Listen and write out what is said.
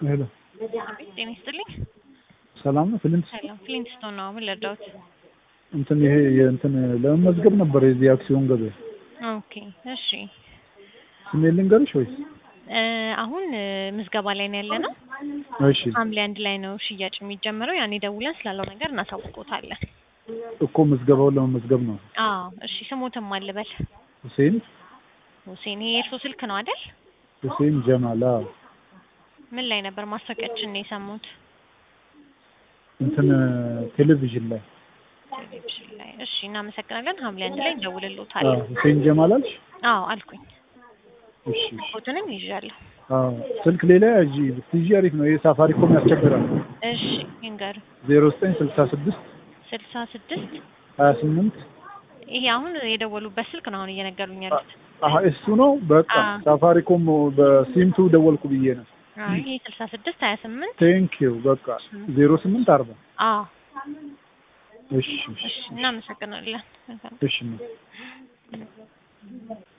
ሄሎ ጤና ይስጥልኝ። ሰላም ነው። ፍሊንት ሰላም ፍሊንትስቶን ነው። ምን ልርዳዎት? እንትን ይሄ የእንትን ለመመዝገብ ነበር የዚህ አክሲዮን ገበያ ኦኬ እሺ። ስሜን ልንገርሽ ወይስ? እ አሁን እ ምዝገባ ላይ ነው ያለ ነው። እሺ ሐምሌ አንድ ላይ ነው ሽያጭ የሚጀምረው። ያኔ ደውለን ስላለው ነገር እናሳውቆታለን። እኮ ምዝገባውን ለመመዝገብ ነው። አዎ እሺ። ስሞትም አልበል ሁሴን ሁሴን። ይሄ የእርሶ ስልክ ነው አይደል? ሁሴን ጀማል አዎ። ምን ላይ ነበር ማስታወቂያችን ነው የሰሙት? እንትን ቴሌቪዥን ላይ ቴሌቪዥን ላይ። እሺ እናመሰግናለን። ሐምሌ አንድ ላይ አዎ። እንደውልሎታለን። ሁሴን ጀማል አልሽ? አዎ አልኩኝ። እሺ እሺ። ፎቶንም ይዣለሁ። አዎ ስልክ ሌላ ያጂ ብትይዢ አሪፍ ነው። ይሄ ሳፋሪኮም ያስቸግራል። እሺ ይንገሩ። ዜሮ ዘጠኝ ስልሳ ስድስት ስልሳ ስድስት ሀያ ስምንት ይሄ አሁን የደወሉበት ስልክ ነው አሁን እየነገሩኝ ያሉት። አሀ እሱ ነው። በቃ አዎ። ሳፋሪኮም በሲምቱ ደወልኩ ብዬ ነው። አይ ይሄ ስልሳ ስድስት ሀያ ስምንት ቴንክ ዩ በቃ ዜሮ ስምንት አርባ አዎ እሺ እሺ እሺ እናመሰግናለን። እሺ